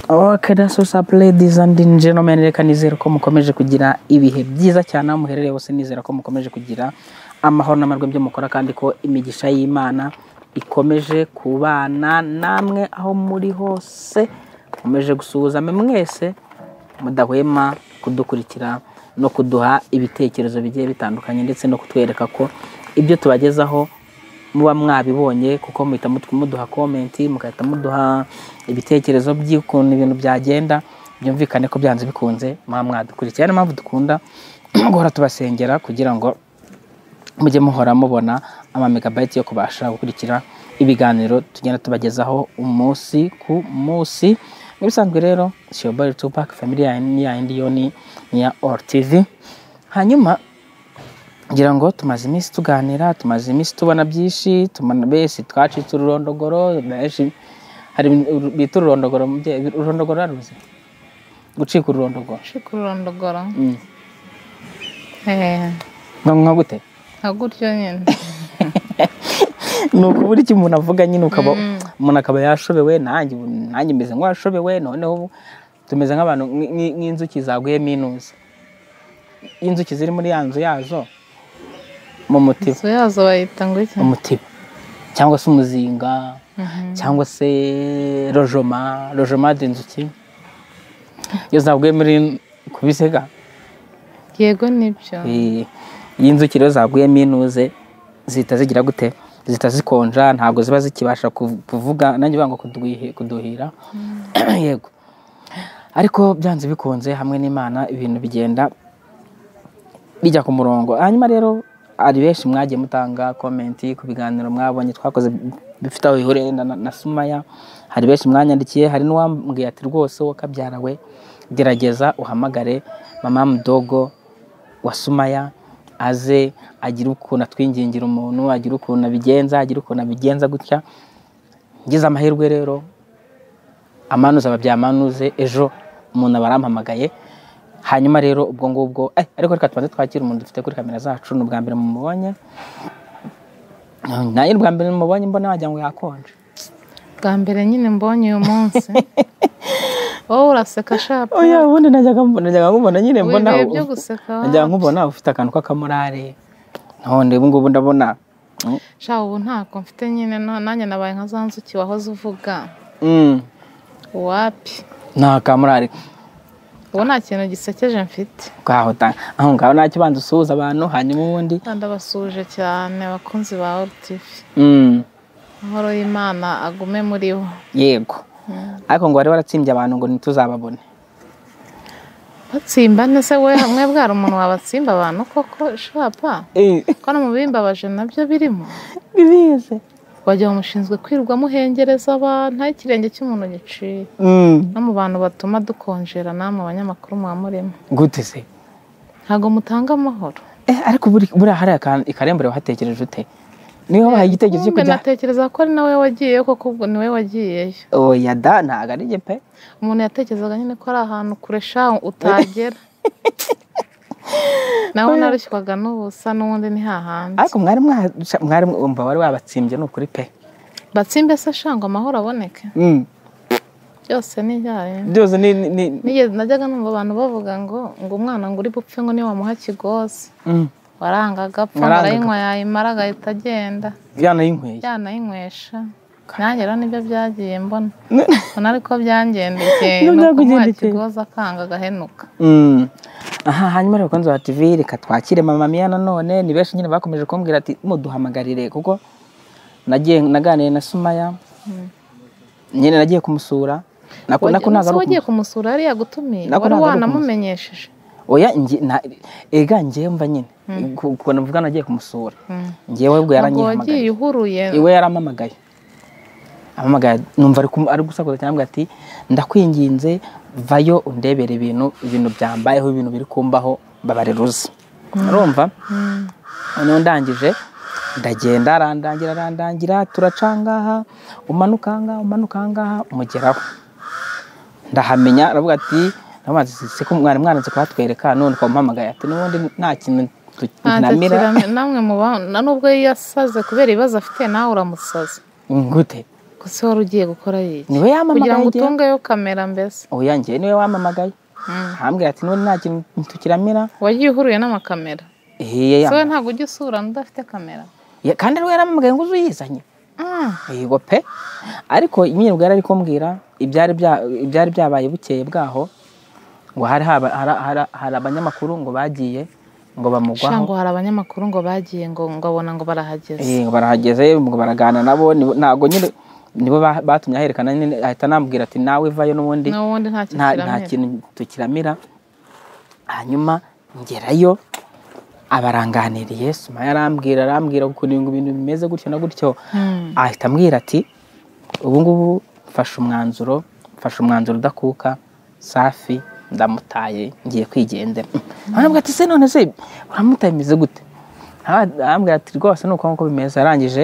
Ok, so sape ladies and gentlemen, reka nizere ko mukomeje kugira ibihe byiza cyane aho muherereye hose nizera ko mukomeje kugira amahoro n'amarwe byo mukora kandi ko imigisha y'Imana ikomeje kubana namwe aho muri hose mukomeje gusuhuzame mwese mudahwema kudukurikira no kuduha ibitekerezo bigiye bitandukanye ndetse no kutwereka ko ibyo tubagezaho muba mwabibonye kuko muhita mut- muduha komenti mugahita muduha ibitekerezo by'ukuntu ibintu byagenda byumvikane ko byanze bikunze muba mwadukurikiye niyo mpamvu dukunda guhora tubasengera kugira ngo mujye muhora mubona ama megabyte yo kubasha gukurikira ibiganiro tugenda tubagezaho umunsi ku munsi nk'ibisanzwe rero shiyobari tupac family yanyu- ya yindi yo ni iya or tv hanyuma ngira ngo tumaze iminsi tuganira tumaze iminsi tubona byinshi tubona besi twacitse ururondogoro benshi hari ibintu bita ururondogoro mu bye- ururondogoro ruruzi gucika ururondogoro ushika ururondogoro Mm. Eh, Nka- nka gute nka gutyo nyine ni ukubura icyo umuntu avuga nyine ukaba umuntu akaba yashobewe nanjye ubu- nanjye meze nk'uwashobewe noneho ubu tumeze nk'abantu nk- nk- nk'inzuki zaguye minuzi inzuki ziri muri ya nzu yazo mu mutiba inzu yazo bayita ngo iki umutiba cyangwa se umuzinga Mhm. cyangwa se rojoma rojoma inzuki iyo zaguye muri ku bisega yego nibyo Eh, iyo inzuki rero zaguyemo inuze zihita zigira gute zihita zikonja ntabwo ziba zikibasha ku- kuvuga nanjye banga kuduhira yego ariko byanze bikunze hamwe n'imana ibintu bigenda bijya ku murongo hanyuma rero hari benshi mwagiye mutanga komenti ku biganiro mwabonye twakoze bifite aho bihuriye na, na, na sumaya hari benshi mwanyandikiye hari n'uwambwiye ati rwose wowe kabyarawe gerageza uhamagare mama mudogo wa Sumaya aze agira ukuntu atwingingira umuntu agira ukuntu abigenza agira ukuntu abigenza gutya ngize amahirwe rero amanuze aba byamanuze ejo umuntu aba arampamagaye hanyuma rero ubwo ngubwo eh, ariko reka tubanze twakira umuntu dufite kuri kamera zacu ni ubwa mbere mumubonye nayo ubwa mbere mumubonye mbona wagira ngo yakonje bwa mbere nyine mbonye uyu munsi wowe uraseka shapa oya ubundi najyaga mbona najyaga nkubona nyine mbona wibihe byo guseka najyaga nkubona ufite akantu k'akamorare none ubu ngubu ndabona mm, sha ubu ntako mfite nyine no- nanjye nabaye nka za nzuki wahoze uvuga mm. wapi nta kamurari ubu nta kintu gisekeje mfite ngaho ta aho ngaho ntacyo ubanza usuhuza abantu hanyuma ubundi ndabasuje cyane abakunzi ba orutifi mm, amahoro y'imana agume muri bo yego ariko ngo wari waratsimbye abantu ngo ntituzababone batsimba nese we hamwe bwari umuntu wabatsimba abantu koko shapa ko no mu bimbabaje nabyo birimo bibize wagira ngo mushinzwe kwirirwa muhengereza abantu aho ikirenge cy'umuntu giciye no mu bantu batuma dukonjera namwe abanyamakuru muba murimo gute se ntabwo mutanga amahoro Eh, ariko buri- buriya hari aka- ikarembere wahatekereje ute niba wabahaye igitekerezo cyo Kumbe kujya natekereza ko ari nawe wagiyeyo kuko ubwo ni we wagiyeyo oya da ntabwo ari njye pe umuntu yatekerezaga nyine ko ari ahantu kure sha utagera nawe narushywaga n'ubusa n'ubundi ni hahandi ariko mwari mwa- mwari mwumva wari wabatsimbye ni ukuri pe batsimbe se shangwa amahoro aboneke Mm, byose ni ibyayo byose ni ni- ni- Nigeze najyaga numva abantu bavuga ngo ngo umwana ngo uri bupfe ngo niwamuha kigozi mm, warangaga apfa ngo Warangaga. arayinywa yayimara agahita agenda byana y'inkweye yanayinywesha nanjye rero nibyo byagiye mbona mbona ariko byangendekeye Nibyo ni ukumuha byakugendekeye. kigozi akanga agahenuka Mm. aha hanyuma rero bakunzi ba tv reka twakire mama miya nanone ni benshi nyine bakomeje kumbwira ati muduhamagarire kuko nagiye naganiriye na sumaya nyine nagiye kumusura nako nako ntabwo umunsi ari wagiye ukumu- kumumusura yari yagutumiye Nako wari ntabwo ari wanamumenyesheje oya nge- na- ega njyewe mva nyine ku- ukuntu mvuga nagiye kumusura Mm. njyewe ubwo ntabwo wagiye yaranyihamagaye uhuruye iwe yarampamagaye ampamagaye numva ari kumu- ari gusakuza cyane avuga ati ndakwinginze vayo undebere ibintu ibintu byambayeho ibintu biri kumbaho babarira uzi urumva noneho ndangije ndagenda arandangira arandangira turaca ngaha umanuka ngaha umanuka ngaha mugeraho ndahamenya aravuga ati "Ntabazi, se ko mwari mwaranze kuhatwereka none ukaba umpamagaye ati n'ubundi nta kintu tu- ntabwo ntamira akirame- namwe mu ba- na nubwo yasaze kubera ibibazo afite nawe uramusaza gute ko se wari ugiye gukora iki niwe yamamagaye kugira ngo igihe- utungeyo kamera mbese oya njyewe niwe wamamagaye Mm. ahambwira ati n'ubundi nta kintu tukiramira wagiye uhuruye n'amakamera Eh, so ya- ntabwo ujya usura udafite kamera ya- kandi ariwe yaramamagaye ngo uze uyizanye Mm. yego pe ariko nyine ubwo yari ari kumbwira ibyari bya- ibyari byabaye bukeye bwaho ngo hari haba- hari- hari- hari abanyamakuru ngo bagiye ngo Sha bamugwaho ngo hari abanyamakuru ngo bagiye ngo ngabona ngo barahageze Eh, barahageze ngo baragana nabo nibo- ntago nyine nibo ba- batumye aherekana nyine ahita anambwira ati nawe vayo n'ubundi n'ubundi nta nta nta kiramira kintu tukiramira hanyuma ngerayo abaranganiriye suma yarambwira arambwira ukuntu ibintu bimeze gutyo na gutyo Mm. ahita ambwira ati ubu ngubu mfashe umwanzuro mfashe umwanzuro udakuka safi ndamutaye ngiye kwigendera arambwira ati se none se uramutaye bimeze gute Ara- arambwira ati rwose ni uko nguko bimeze arangije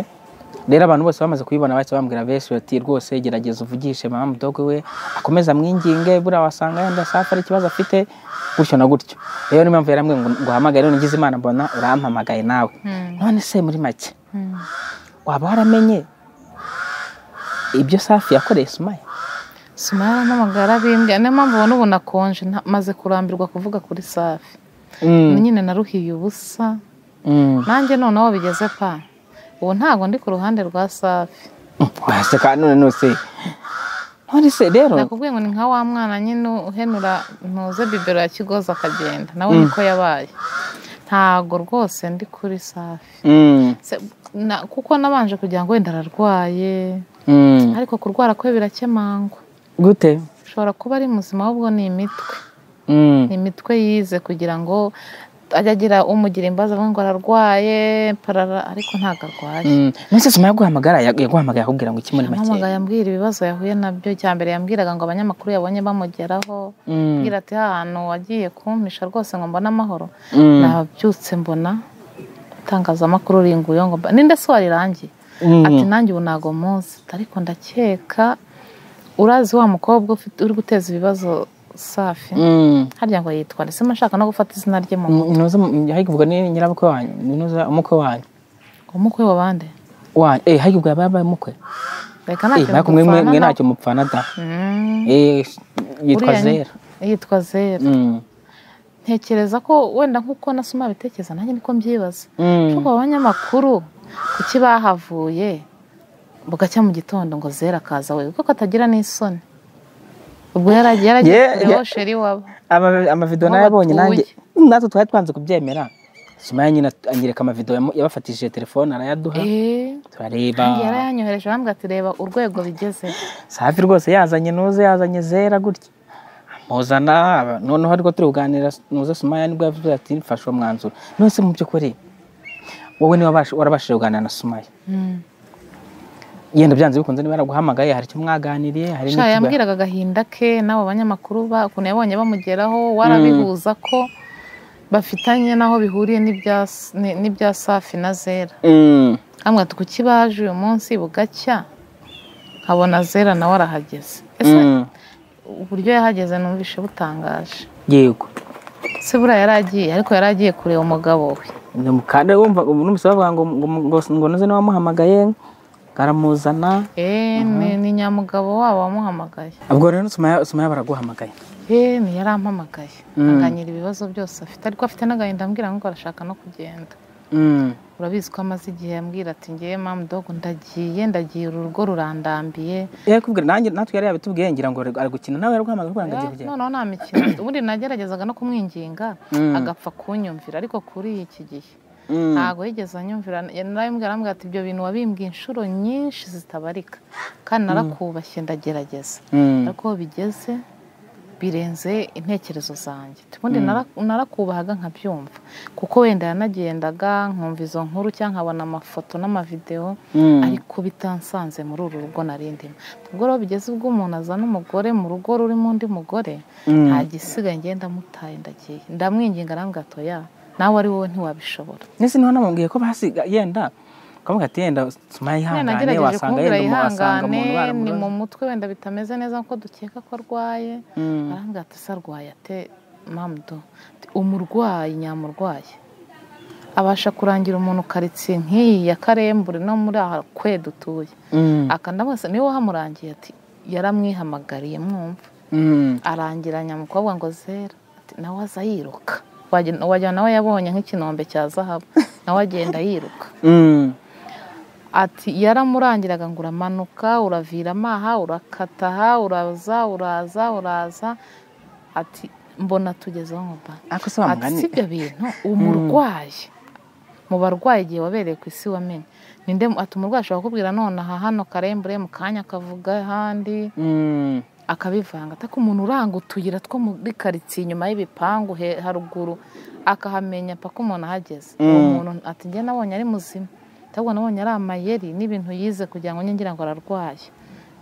rero abantu bose bamaze kubibona bahise bambwira benshi bati rwose gerageza uvugishe mama mudogo we akomeze amwinginge buriya wasanga yenda safi ari ikibazo afite gutyo na gutyo rero niyo mpamvu yarambwiye ngo nguhamagare none ngize imana mbona urampamagaye nawe Mm. none se muri make Mm. waba waramenye ibyo safi yakoreye sumaya sima yarampamagara bimbwira niyo mpamvu ubona ubu nakonje nta- maze kurambirwa kuvuga kuri safi nyine naruhiye ubusa Mm. nanjye noneho bigeze pa ubu ntabwo ndi ku ruhande rwa safi waseka none nose none se rero nakubwiye ngo ni nka wa mwana nyine uhenura ntuze bibero ya kigozi akagenda nawe niko yabaye ntabwo rwose ndi kuri safi Mm, Se- na- kuko nabanje kugira ngo wenda ararwaye mm. ariko kurwara kwe birakemangwa gute ushobora kuba ari muzima ahubwo ni imitwe Mm, ni imitwe yize kugira ngo ajye agira umugira imbabazi avuga ngo ararwaye parara ariko ntabwo arwaye mm. none se sumaya yaguhamagara yag- yaguhamagaye akubwira ngo iki muri make Yampamagaye ambwira ibibazo yahuye nabyo cya mbere yambwiraga ngo abanyamakuru yabonye bamugeraho Mm, ambwira ati ahantu wagiye kumpisha rwose ngo mbone amahoro mm, nabyutse mbona itangazamakuru ringuye ngo mba- ninde se warirangiye mm. ati nanjye ubu ntago muzi ariko ndakeka urazi wa mukobwa ufite- uri guteza ibibazo safi Mm. harya ngo yitwa ndetse mba nshaka no gufata izina rye mu Mm, ntuzi mu- hari kuvugwa ni nyirabukwe wanyu ntuzi umukwe wanyu umukwe wa bande wanyu eh hari kuvugwa yabaye umukwe reka eh ntacyo nako mwe mwe- mwe dupfana ntacyo mupfana da na- Mm, eh yitwa uriya ni- zera yitwa zera Mm, ntekereza ko wenda nk'uko nasoma bitekereza nanjye niko mbyibaza mm. ariko abanyamakuru kuki bahavuye bugacya mu gitondo ngo zera akaza we kuko atagira n'isoni ubwo yaragiye yaragiye Yeah, kureba yeah. aho sheri waba Ama- amavido Aho nayabonye nanjye batuye. natwe twari twanze kubyemera sumaya nyine at- anyereka amavido yamu- yabafatishije telefone arayaduha Eh, nanjye turareba yarayanyohereje arambwira ati reba urwego bigeze safi rwose yazanye nuze yazanye zera gutya muzana aba- noneho ariko turi kuganira nuze sumaya nibwo yavuze ati mfashe uwo mwanzuro none se mu by'ukuri wowe niba warabashije kuganira na sumaya Mm. yenda byanze bikunze niba yaraguhamagaye hari icyo mwaganiriye hari Sha n'ikiba- yambwiraga agahinda ke n'abo banyamakuru ba- ukuntu yabonye bamugeraho warabihuza ko bafitanye n'aho bihuriye n'ibya s- ni- n'ibya safi na zera Mm, amwe ati kuki baje uyu munsi bugacya nkabona zera nawe arahageze ese mm. uburyo yahageze numvishe butangaje yego se buriya yari agiye ariko yari agiye kureba umugabo we kandi wumva numvise bavuga ngo ngo- ngo- ngo nuze niba wamuhamagaye aramuzana Eh, ni- ni nyamugabo wabo wamuhamagaye ubwo rero sumaya sumaya baraguhamagaye Eh, ni yari ampamagaye anganyira ibibazo byose afite ariko afite n'agahinda ambwira ngo arashaka no kugenda Mm, urabizi ko amaze igihe ambwira ati ngewe mamu dogo ndagiye ndagiye uru rugo rurandambiye yakubwira nanjye natwe yari yabitubwiye ngira ngo ari gukina nawe yaraguhamagaye kugira ngo agiye Eh, kugenda noneho nta mikino ubundi nageragezaga no kumwinginga Mm. agapfa kunyumvira ariko kuri iki gihe Mm, ntabwo yigeze anyumvira narabimubwira arambwira ati ibyo bintu wabimbwiye inshuro nyinshi zitabarika kandi narakubashye ndagerageza mm, ariko aho bigeze birenze intekerezo zanjye ubundi nara- narakubahaga nkabyumva kuko wenda yanagendaga nkumva izo nkuru cyangwa nkabona amafoto n'amavidewo mm, ariko bitansanze muri uru rugo narindimo ubwo rero bigeze ubwo umuntu azana umugore mu rugo rurimo undi mugore mm. nta gisigaye ngenda mutaye ndagiye ndamwinginga arambwira ati oya nawe ari wowe ntiwabishobora Nese niho namubwiye ko basiga yenda kamuga ati yenda sumaya Nyine ihangane nagerageje wasanga kumubwira yenda umuntu wasanga yihangane umuntu ni mu baramuroze mutwe wenda bitameze neza nkuko dukeka ko arwaye Mm, arambwira ati se arwaye ate mamudo umurwayi nyamurwaye abasha kurangira umuntu karitsiye nk'iyi ya karembure no muri aha kwe dutuye Mm, akanda bose niwe wamurangiye ati yaramwihamagariye mwumva mm, arangiranya umukobwa ngo zera ati nawe aza yiruka Wagenda- wagira nawe yabonye nk'ikinombe cya zahabu nawe agenda yiruka mm, ati yaramurangiraga ngo uramanuka uravira amaha urakata aha uraza uraza uraza ati mbona tugezeho nkuba ariko se wa ati mugani si ibyo bintu umurwayi mu barwayi igihe wabereye ku isi wamenye ninde mu- ati umurwayi ashobora kukubwira none aha hano karembure mu kanya akavuga ahandi Mm, akabivanga ataka umuntu uranga utuyira two muri karitsiye inyuma y'ibipangu he- haruguru akahamenya paka umuntu ahageze uwo Mm. muntu ati njye nabonye ari muzima ahubwo nabonye ari amayeri n'ibintu yize kugira ngo njye ngira ngo ararwaye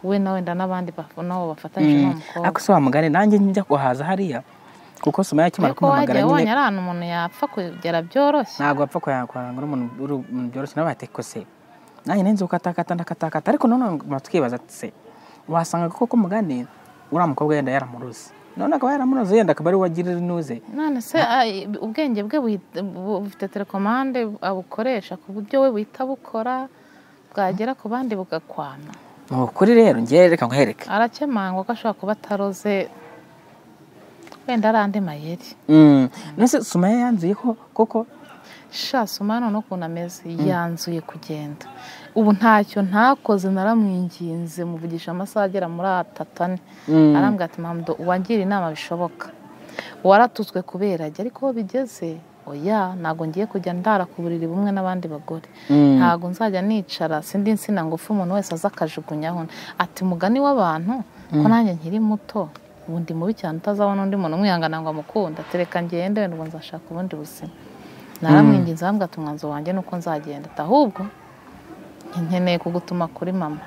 we na wenda n'abandi baf- nabo bafatanyije n'uwo mukobwa ariko se wa mugani nanjye njya kuhaza hariya kuko soma yakimara ariko wagiye kumuhamagara ubonye nyine ari ahantu umuntu yapfa kugera byoroshye ntabwo wapfa kuhahanga n'umuntu uri umuntu byoroshye nawe yate ko se nanjye nenze gukatakata ndakatakata ariko noneho ngo tukibaza ati se wasanga koko mugani uriya mukobwa yenda yaramuruze none akaba yaramuruze yenda akaba ari we wagirira inuze none se ai- ubwenge bwe buhita- bu- bufite telekomande abukoresha ku buryo we buhita bukora bwagera ku bandi bugakwama ni ukuri rero ngewe reka nkuhereke arakemangwa ko ashobora kuba ataroze wenda ari andi mayeri Mm, nese sumaya yanzuyeho koko sha soma hano n'ukuntu ameze yanzuye kugenda ubu ntacyo ntakoze naramwinginze muvugisha amasaha agera muri atatu ane Mm. arambwira ati mpamdo uwagira inama bishoboka waratutswe kubera ajya ariko aho bigeze oya ntabwo ngiye kujya ndara ku buriri bumwe n'abandi bagore Mm. ntabwo nzajya nicara sindi insina ngufi umuntu wese aza akajugunyaho ati mugani w'abantu ko nanjye nkiri muto ubu ndi mubi cyane utazabona undi muntu umwihangana ngo amukunda tereka ngende wenda ubwo nzashaka ubundi buzima naramwinginze arambwira ati umwanzuro wanjye ni uko nzagenda ati ahubwo nkeneye kugutuma kuri mama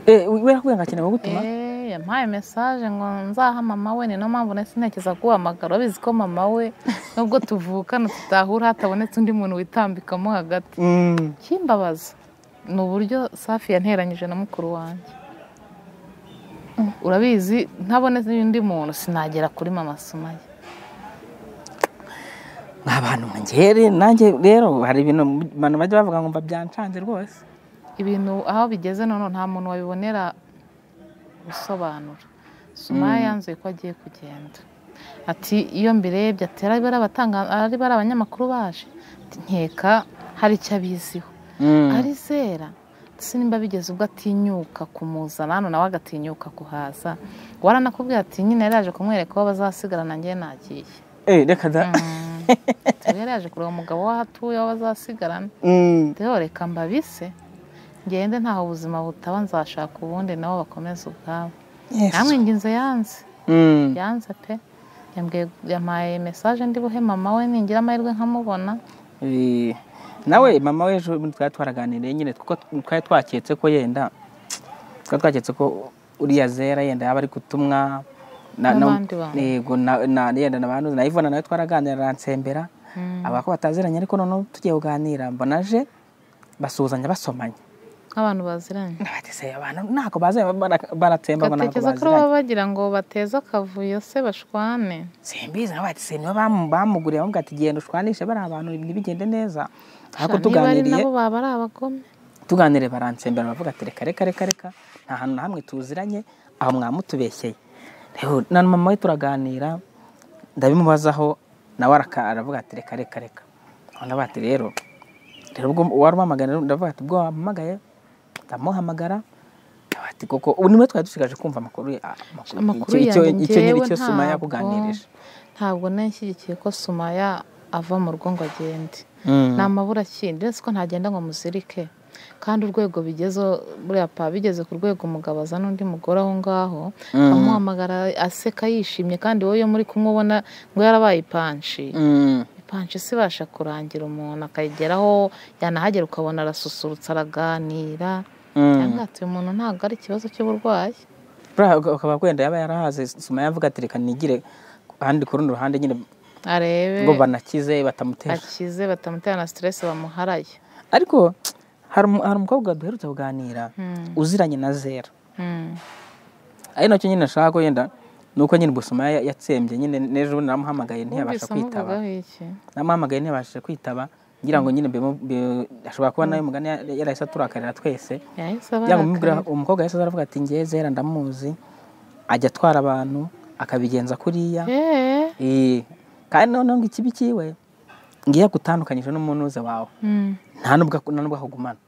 Eh, wera kubwira ngo akeneye kugutuma Eh, yampaye mesaje ngo nzaha mama we ni no mpamvu nahise ntekereza guhamagara bizi ko mama we nubwo tuvukana tutahura hatabonetse undi muntu witambikamo hagati Mm. kimbabaza ni uburyo safi yanteranyije na mukuru wanjye urabizi ntabonetse undi muntu sinagera kuri mama sumaye ni abantu ngere nanjye rero hari ibintu abantu bajya bavuga ngo mba byancanze rwose ibintu aho bigeze noneho nta muntu wabibonera gusobanura sumaya yanzuye ko agiye kugenda ati iyo mbirebye ati ari bari abatanga ari bari abanyamakuru baje Ati, nkeka hari icyo abiziho Mm. ari zera sinimba bigeze ubwo atinyuka kumuzana hano nawe agatinyuka kuhaza waranakubwira ati nyine yari yaje kumwereka aho bazasigarana njye nagiye Eh, reka da Ati, yari yaje kureba umugabo w'aho atuye aho bazasigarana Mm. rero reka mbabise ngende ntaho ubuzima butaba nzashaka ubundi nabo bakomeze ubwabo Yes. namwe nginze yanze Mm. yanze pe yambwiye yampaye mesaje ndi buhe mama we ningira amahirwe nkamubona Eh, nawe mama w'ejo bundi twari twaraganiriye nyine kuko twari twaketse ko yenda twari twaketse ko uriya zera yenda yaba ari gutumwa na- na- N'abandi bantu. yego na- na- yenda na bantu na Yvonne nawe twaraganira aransembera avuga ko bataziranye ariko noneho tugiye kuganira mbona aje basuhuzanya basomanye nk'abantu baziranye Ati se abantu ntabwo bazanye bara- baratsemba ngo ntabwo gatekereza ko baziranye baba bagira ngo bateze akavuyo se bashwane simbizi nawe ati se nibo bamu- bamuguriye bamubwira ati genda ushwanishe bari abantu ntibigende neza ariko Sha, niba ari tuganiriye nabo baba ari abagome tuganire baransembera baravuga ati reka reka reka reka nta hantu na hamwe tuziranye aho mwamutubeshyeye rero na mama we turaganira ndabimubazaho nawe araka- aravuga ati reka reka reka ndavuga ati rero rero ubwo wari umamagara rero ndavuga ati ubwo wampamagaye ndamuhamagara ndavuga ati koko ubu niwe twari dusigaje kumva amakuru ye- ah, amakuru icyo- icyo- yanjye icyo nyiri njyewe icyo suma ntabwo- yakuganirije ntabwo nashyigikiye ko sumaya ava mu rugo ngo agende ni amabura akindi uretse ko ntagenda ngo muzirike kandi urwego bigezeho buriya pa bigeze ku rwego umugabo azana undi mugore aho ngaho amuhamagara aseka yishimye kandi wowe iyo muri kumwe ubona ngo yarabaye ipanshi Mm. ipanshi si ibasha kurangira umuntu akayigeraho yanahagera ukabona arasusurutsa araganira Mm. cyangwa ati uyu muntu ntabwo ari ikibazo cy'uburwayi buriya ukaba wenda yaba yarahaze suma yavuga ati reka nigire ahandi ku rundi ruhande nyine arebe ngo banakize batamutera akize batamutera na siteresi bamuharaye ariko hari umu- hari umukobwa duherutse kuganira uziranye na zera Mm. ari nacyo nyine nashaka ko yenda ni uko nyine ubusuma ya- yatsembye nyine n'ejo bundi naramuhamagaye Wumvise ntiyabasha kwitaba amuvugaho iki namuhamagaye ntiyabashije kwitaba ngira ngo nyine bimu- bi- ashobora kuba nawe umugani yara- yarahise aturakarira twese yahise ngira ngo mubwira abarakarira umukobwa yahise aza aravuga ati ngewe zera ndamuzi ajya atwara abantu akabigenza kuriya eee Eh, kandi noneho ngo ikibi kiwe ngiye gutandukanyije n'umunuze wawe nta nubwo nta nubwo ahugumana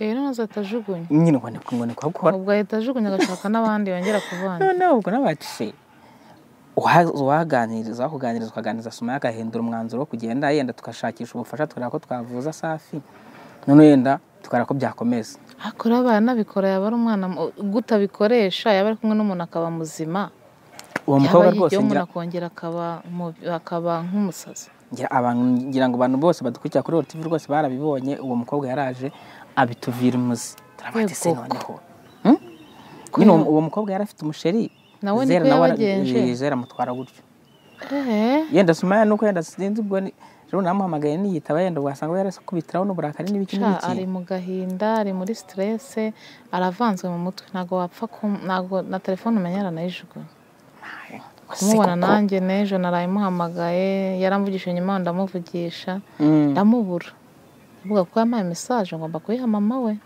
rero nazo atajugunya nyine ngo ni- ngo ni kuhakora ubwo ahita ajugunya agashaka n'abandi yongera kuvanga noneho ubwo n'abaciye uwaganiriza wakuganiriza ukaganiriza suma agahindura umwanzuro wo kugenda yenda tugashakisha ubufasha tukareba ko twavuza safi noneho yenda tukareba ko byakomeza ariko rero abaye anabikora yaba ari umwana mu- gute abikoresha yaba ari kumwe n'umuntu akaba muzima uwo yaba mukobwa rwose yigiyeho ngira umuntu akongera akaba mu- akaba nk'umusazi ngira abantu ngira ngo abantu bose badukurikira kuri TV rwose barabibonye uwo mukobwa yaraje abituvira umuzi turavuga ati se Yego noneho Hmm? nyine uwo- uwo mukobwa yari afite umusheri Nawe Zera niko ara- yabagenje. Eh, zera amutwara gutyo eee yenda sumaya nuko yenda sinzi ubwo ni- ejo namuhamagaye niyitaba yenda ugasanga yarakubitiraho n'uburakari n'ibiki Sha, ari n'ibiki mu gahinda ari muri stresse aravanzwe mu mutwe ntabwo wapfa ku- ntabwo na telefone umenya aranayijugunya Ese kumubona koko- nanjye n'ejo naraye muhamagaye yaramvugishije nyuma ndamuvugisha Mm. ndamubura avuga ko yampaye mesaje ngomba kuyiha mama we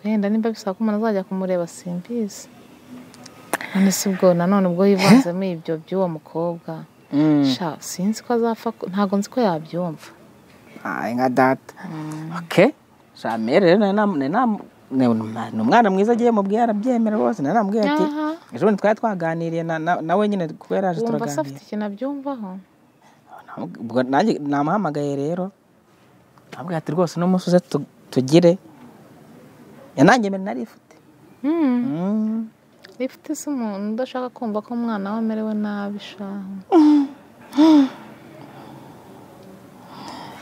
wenda nimba bisaba ko umuntu azajya kumureba simbizi none si ubwo nanone ubwo yivanzemo ibyo by'uwo mukobwa Mm. sha sinzi ko azapfa ku- ntabwo nzi ko yabyumva Ay, nka data okay jamere rero nari namu- nari namu- ni umwa- ni umwana mwiza agiye mubwiye arabyemera rwose nari namubwiye ati Aha. ejo bundi twari twaganiriye na- na- nawe nyine kuko yari aje wumva se turaganira afite ikintu abyumvaho ubwo nanjye namuhamagaye rero nabwo ati rwose n'umunsi uze tu- tugire yanangemera nari ifite Mm. Mm. ifite se umuntu udashaka kumva ko umwana we amerewe nabi shahu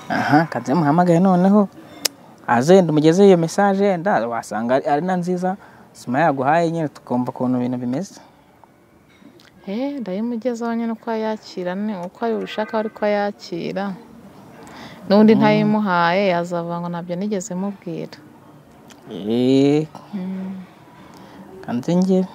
aha kazi yamuhamagaye noneho aze yenda umugeze iyo mesaje yenda wasanga ari- ari na nziza sima yaguhaye nyine tukumva ukuntu ibintu bimeze eh ndayimugezaho nyine uko ayakira ni uko abishaka ari ko ayakira n'undi ntayimuhaye yazavuga ngo ntabyo nigeze mubwira Eh. kandi njye